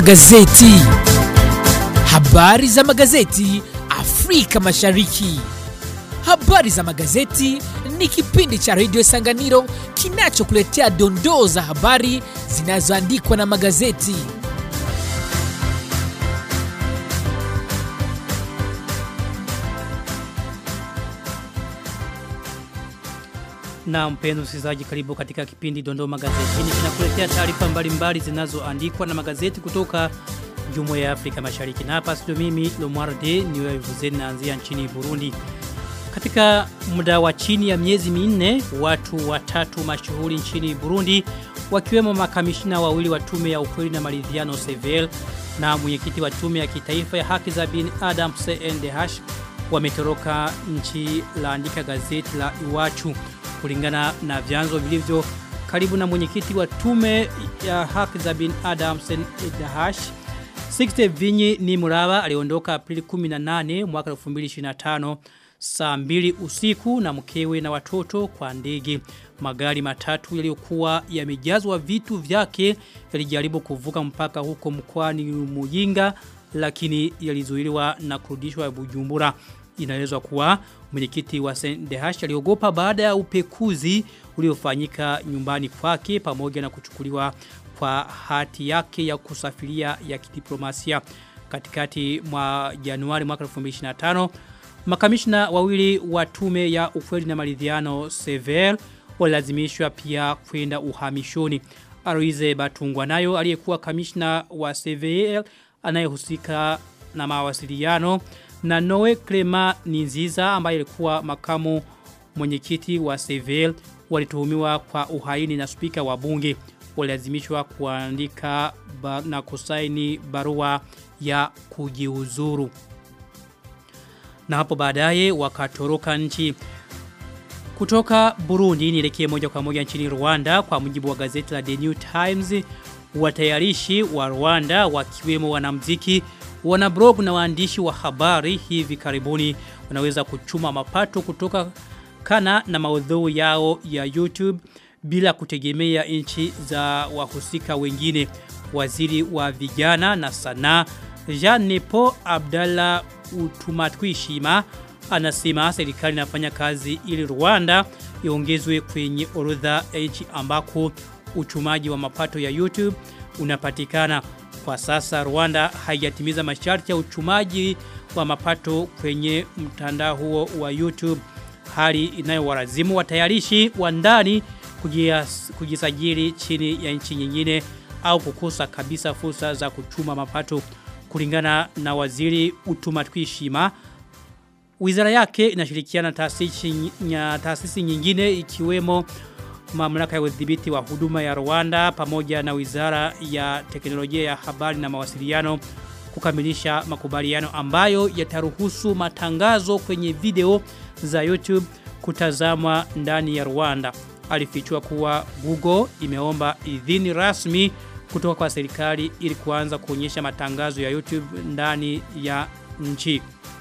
magazeti. Habari za magazeti Afrika Mashariki. Habari za magazeti ni kipindi cha redio Sanganiro kinachokuletea dondoo za habari zinazoandikwa na magazeti. Na mpenzi msikilizaji karibu katika kipindi Dondoo Magazetini kinakuletea taarifa mbalimbali zinazoandikwa na magazeti kutoka Jumuiya ya Afrika Mashariki. Na hapa studio mimi Lomwarde niwe vuzeni naanzia nchini Burundi. Katika muda wa chini ya miezi minne watu watatu mashuhuri nchini Burundi wakiwemo makamishina wawili wa tume ya ukweli na maridhiano CVL na mwenyekiti wa tume ya kitaifa ya haki za binadamu CNDH wametoroka nchi laandika gazeti la Iwachu kulingana na vyanzo vilivyo karibu na mwenyekiti wa tume ya haki za binadamu CNDH Sixte Vinyi ni Muraba aliondoka Aprili 18 mwaka 2025 saa mbili usiku na mkewe na watoto kwa ndege. Magari matatu yaliyokuwa yamejazwa vitu vyake yalijaribu kuvuka mpaka huko mkoani Muyinga lakini yalizuiliwa na kurudishwa Bujumbura. Inaelezwa kuwa mwenyekiti wa Sendehash aliogopa baada ya upekuzi uliofanyika nyumbani kwake pamoja na kuchukuliwa kwa hati yake ya kusafiria ya kidiplomasia katikati mwa Januari mwaka 2025 makamishna wawili wa tume ya ukweli na maridhiano Sever walazimishwa pia kwenda uhamishoni Aruize Batungwa nayo aliyekuwa kamishna wa CVL anayehusika na mawasiliano na Noe Clema Ninziza ambaye alikuwa makamu mwenyekiti wa CVL walituhumiwa kwa uhaini na spika wa bunge walazimishwa kuandika ba, na kusaini barua ya kujiuzuru na hapo baadaye wakatoroka nchi kutoka Burundi nielekee moja kwa moja nchini Rwanda kwa mujibu wa gazeti la The New Times watayarishi wa Rwanda wakiwemo wanamuziki wanablog na waandishi wa habari hivi karibuni wanaweza kuchuma mapato kutoka kana na maudhui yao ya YouTube bila kutegemea nchi za wahusika wengine waziri wa vijana na sanaa Jean Nepo Abdallah Utumatwishima anasema serikali inafanya kazi ili Rwanda iongezwe kwenye orodha ya nchi ambako uchumaji wa mapato ya YouTube unapatikana. Kwa sasa Rwanda haijatimiza masharti ya uchumaji wa mapato kwenye mtandao huo wa YouTube, hali inayowalazimu watayarishi wa ndani kujisajili chini ya nchi nyingine au kukosa kabisa fursa za kuchuma mapato kulingana na waziri Utumatwishima wizara yake inashirikiana taasisi na taasisi nyingine ikiwemo mamlaka ya udhibiti wa huduma ya Rwanda pamoja na wizara ya teknolojia ya habari na mawasiliano kukamilisha makubaliano ambayo yataruhusu matangazo kwenye video za YouTube kutazamwa ndani ya Rwanda. Alifichua kuwa Google imeomba idhini rasmi kutoka kwa serikali ili kuanza kuonyesha matangazo ya YouTube ndani ya nchi.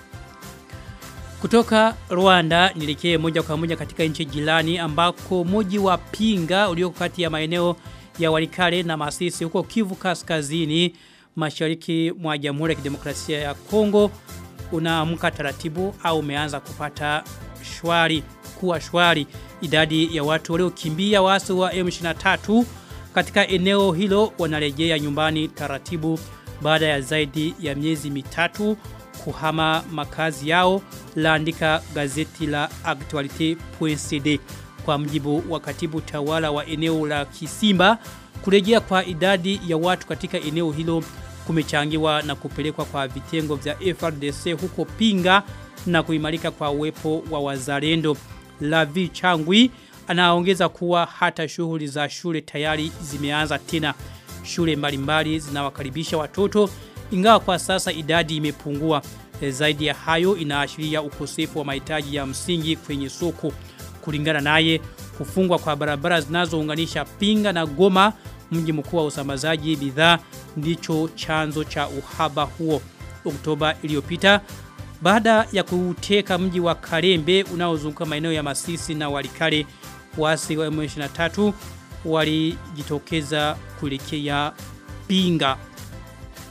Kutoka Rwanda nilikee moja kwa moja katika nchi jirani ambako moji wa Pinga ulioko kati ya maeneo ya Walikale na Masisi huko Kivu Kaskazini mashariki mwa Jamhuri ya Kidemokrasia ya Kongo unaamka taratibu au umeanza kupata shwari kuwa shwari idadi ya watu waliokimbia waasi wa M23 katika eneo hilo wanarejea nyumbani taratibu baada ya zaidi ya miezi mitatu kuhama makazi yao laandika gazeti la actualite.cd kwa mjibu wa katibu tawala wa eneo la Kisimba kurejea kwa idadi ya watu katika eneo hilo kumechangiwa na kupelekwa kwa vitengo vya FRDC huko Pinga na kuimarika kwa uwepo wa wazalendo Lavi Changwi anaongeza kuwa hata shughuli za shule tayari zimeanza tena shule mbalimbali zinawakaribisha watoto ingawa kwa sasa idadi imepungua e, zaidi ya hayo inaashiria ukosefu wa mahitaji ya msingi kwenye soko kulingana naye kufungwa kwa barabara zinazounganisha Pinga na Goma mji mkuu wa usambazaji bidhaa ndicho chanzo cha uhaba huo Oktoba iliyopita baada ya kuteka mji wa Karembe unaozunguka maeneo ya Masisi na Walikale wasi wa M23 walijitokeza kuelekea Pinga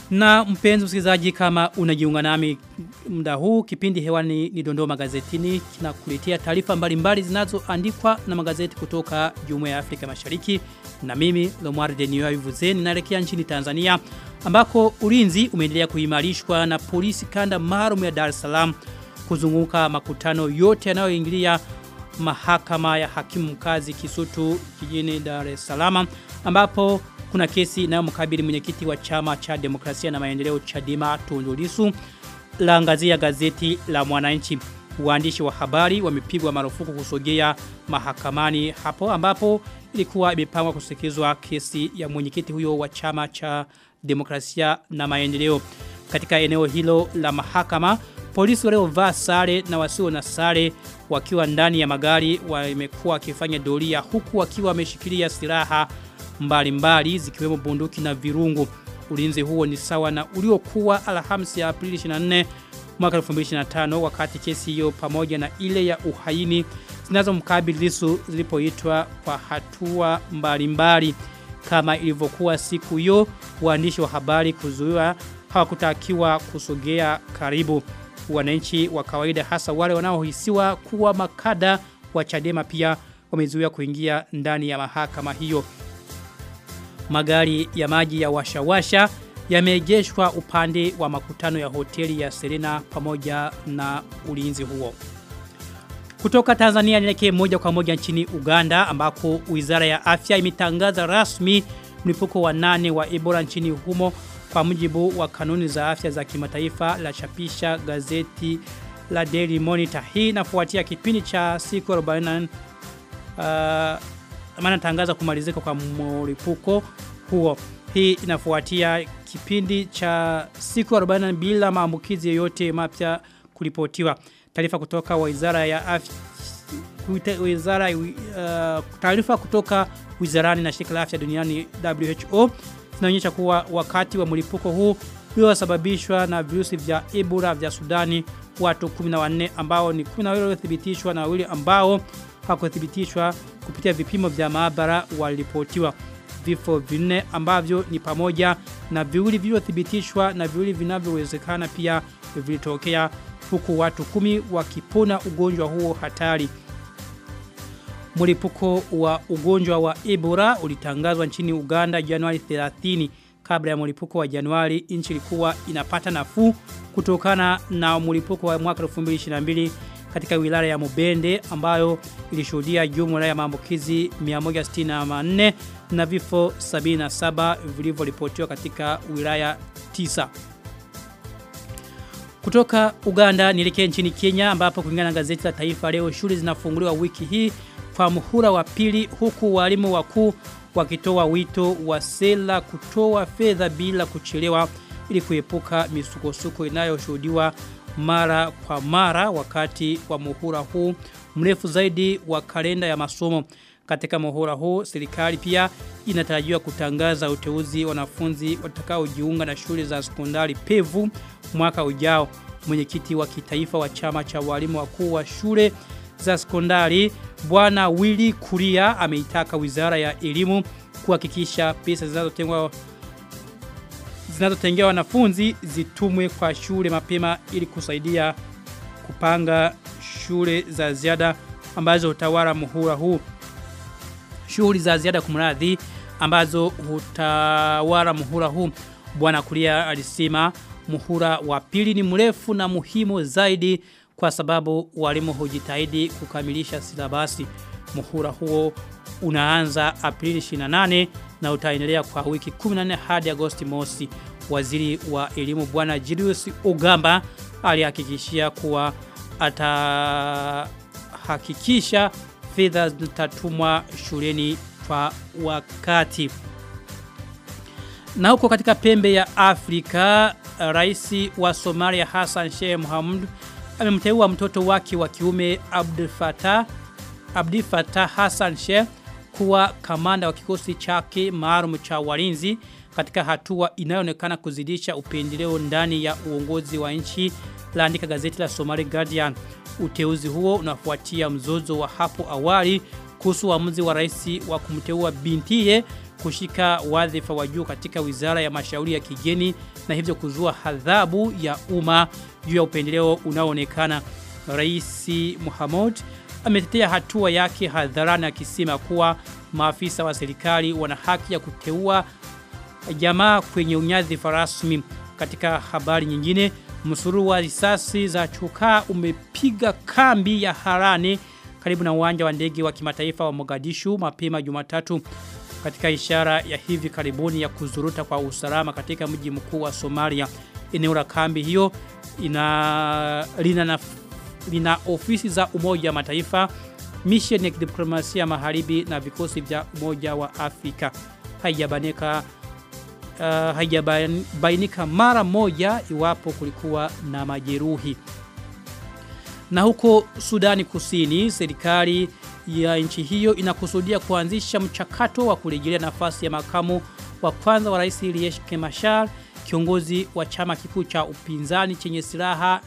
Na mpenzi msikilizaji kama unajiunga nami muda huu kipindi hewani ni Dondoo magazetini kinakuletea taarifa mbalimbali zinazoandikwa na magazeti kutoka Jumuiya ya Afrika Mashariki na mimi Lomar Denio Ivuzeni naelekea nchini Tanzania ambako ulinzi umeendelea kuimarishwa na polisi kanda maalum ya Dar es Salaam kuzunguka makutano yote yanayoingilia mahakama ya hakimu mkazi Kisutu jijini Dar es Salaam ambapo kuna kesi inayomkabili mwenyekiti wa chama cha demokrasia na maendeleo Chadema Tundu Lissu laangazia gazeti la Mwananchi. Waandishi wa habari wamepigwa marufuku kusogea mahakamani hapo ambapo ilikuwa imepangwa kusikizwa kesi ya mwenyekiti huyo wa chama cha demokrasia na maendeleo. Katika eneo hilo la mahakama, polisi waliovaa sare na wasio na sare wakiwa ndani ya magari wamekuwa wakifanya doria huku wakiwa wameshikilia silaha mbalimbali zikiwemo bunduki na virungu. Ulinzi huo ni sawa na uliokuwa Alhamisi ya Aprili 24 mwaka 2025 wakati kesi hiyo pamoja na ile ya uhaini zinazomkabili Lissu zilipoitwa kwa hatua mbalimbali kama ilivyokuwa siku hiyo waandishi wa habari kuzuiwa hawakutakiwa kusogea karibu wananchi wa kawaida hasa wale wanaohisiwa kuwa makada wa Chadema pia wamezuiwa kuingia ndani ya mahakama hiyo magari ya maji ya washawasha yameegeshwa upande wa makutano ya hoteli ya Serena pamoja na ulinzi huo. Kutoka Tanzania nielekee moja kwa moja nchini Uganda ambako Wizara ya Afya imetangaza rasmi mlipuko wa nane wa Ebola nchini humo kwa mujibu wa kanuni za afya za kimataifa la chapisha gazeti la Daily Monitor. Hii inafuatia kipindi cha siku 40 uh, maana tangaza kumalizika kwa mlipuko huo. Hii inafuatia kipindi cha siku 40 bila maambukizi yoyote mapya kuripotiwa. Taarifa kutoka Wizara ya Afya wizara uh, taarifa kutoka wizarani na shirika la afya duniani WHO zinaonyesha kuwa wakati wa mlipuko huu uliosababishwa na virusi vya Ebola vya Sudani watu 14 ambao ni 12 waliothibitishwa na wawili ambao hakuthibitishwa kupitia vipimo vya maabara waliripotiwa vifo vinne ambavyo ni pamoja na viwili vilivyothibitishwa na viwili vinavyowezekana pia vilitokea huku watu kumi wakipona ugonjwa huo hatari. Mlipuko wa ugonjwa wa Ebola ulitangazwa nchini Uganda Januari 30 kabla ya mlipuko wa Januari nchi ilikuwa inapata nafuu kutokana na mlipuko wa mwaka 2022 katika wilaya ya Mubende ambayo ilishuhudia jumla ya maambukizi 164 na vifo 77 vilivyoripotiwa katika wilaya 9. Kutoka Uganda nielekee nchini Kenya ambapo kulingana na gazeti la Taifa leo shule zinafunguliwa wiki hii kwa muhula wa pili huku walimu wakuu wakitoa wito wa sela kutoa fedha bila kuchelewa ili kuepuka misukosuko inayoshuhudiwa mara kwa mara wakati wa muhula huu mrefu zaidi wa kalenda ya masomo. Katika muhula huu serikali pia inatarajiwa kutangaza uteuzi wanafunzi watakaojiunga na shule za sekondari pevu mwaka ujao. Mwenyekiti wa kitaifa wa chama cha walimu wakuu wa shule za sekondari Bwana Willy Kuria ameitaka Wizara ya Elimu kuhakikisha pesa zinazotengwa zinazotengewa wanafunzi zitumwe kwa shule mapema ili kusaidia kupanga shule za ziada ambazo hutawala muhula huu. Shughuli za ziada kumradhi ambazo hutawala muhula huu. Bwana Kuria alisema muhula wa pili ni mrefu na muhimu zaidi kwa sababu walimu hujitahidi kukamilisha silabasi. Muhula huo unaanza Aprili 28 na utaendelea kwa wiki 14 hadi Agosti mosi. Waziri wa elimu bwana Julius Ugamba alihakikishia kuwa atahakikisha fedha zitatumwa shuleni kwa wakati. Na huko katika pembe ya Afrika, rais wa Somalia Hassan Sheikh Mohamud amemteua mtoto wake wa kiume Abdul Fattah Abdi Fattah Hassan Sheikh kuwa kamanda wa kikosi chake maalum cha walinzi katika hatua inayoonekana kuzidisha upendeleo ndani ya uongozi wa nchi laandika gazeti la Somali Guardian. Uteuzi huo unafuatia mzozo wa hapo awali kuhusu uamuzi wa rais wa kumteua bintiye kushika wadhifa wa juu katika wizara ya mashauri ya kigeni na hivyo kuzua hadhabu ya umma juu ya upendeleo unaoonekana. Rais Muhammad ametetea hatua yake hadharani akisema kuwa maafisa wa serikali wana haki ya kuteua jamaa kwenye unyadhifa rasmi. Katika habari nyingine, msururu wa risasi za chokaa umepiga kambi ya Harane karibu na uwanja wa ndege wa kimataifa wa Mogadishu mapema Jumatatu katika ishara ya hivi karibuni ya kuzuruta kwa usalama katika mji mkuu wa Somalia. Eneo la kambi hiyo ina lina, na, lina ofisi za Umoja wa Mataifa, mission ya diplomasia magharibi na vikosi vya Umoja wa Afrika. Haijabanika uh, haijabainika mara moja iwapo kulikuwa na majeruhi. Na huko Sudani Kusini, serikali ya nchi hiyo inakusudia kuanzisha mchakato wa kurejelea nafasi ya makamu wa kwanza wa rais Riek Machar, kiongozi wa chama kikuu cha upinzani chenye silaha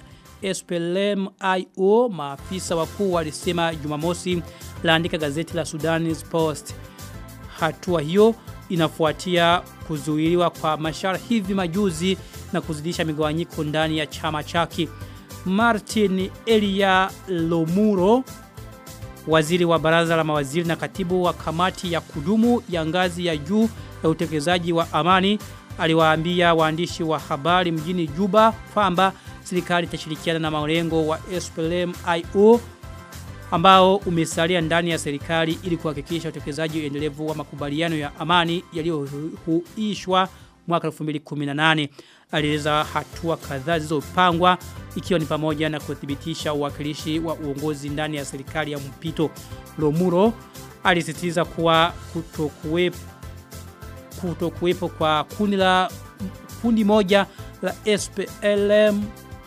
SPLM-IO. Maafisa wakuu walisema Jumamosi, laandika gazeti la Sudan Post. Hatua hiyo inafuatia kuzuiliwa kwa Machar hivi majuzi na kuzidisha migawanyiko ndani ya chama chake. Martin Elia Lomuro waziri wa baraza la mawaziri na katibu wa kamati ya kudumu ya ngazi ya juu ya utekelezaji wa amani aliwaambia waandishi wa habari mjini Juba kwamba serikali itashirikiana na malengo wa SPLM-IO ambao umesalia ndani ya serikali ili kuhakikisha utekelezaji endelevu wa makubaliano ya amani yaliyohuishwa mwaka 2018 alieleza hatua kadhaa zilizopangwa ikiwa ni pamoja na kuthibitisha uwakilishi wa uongozi ndani ya serikali ya mpito. Lomuro alisisitiza kuwa kutokuwepo kutokuwepo kwa kundi la kundi moja la SPLM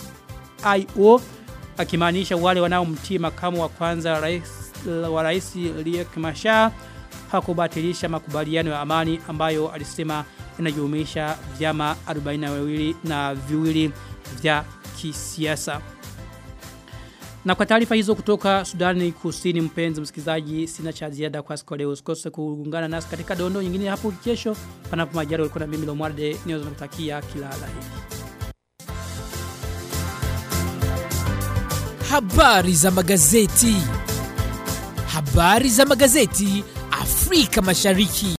IO akimaanisha wale wanaomtii makamu wa kwanza rais wa rais Riek Machar hakubatilisha makubaliano ya amani ambayo alisema inajumuisha vyama 42 na viwili vya kisiasa. Na kwa taarifa hizo kutoka Sudani Kusini mpenzi msikilizaji sina cha ziada kwa siku leo usikose kuungana nasi katika dondo nyingine hapo kesho panapo majari ulikuwa na mimi Lomwarde niweza kutakia kila laheri. Habari za magazeti. Habari za magazeti Afrika Mashariki.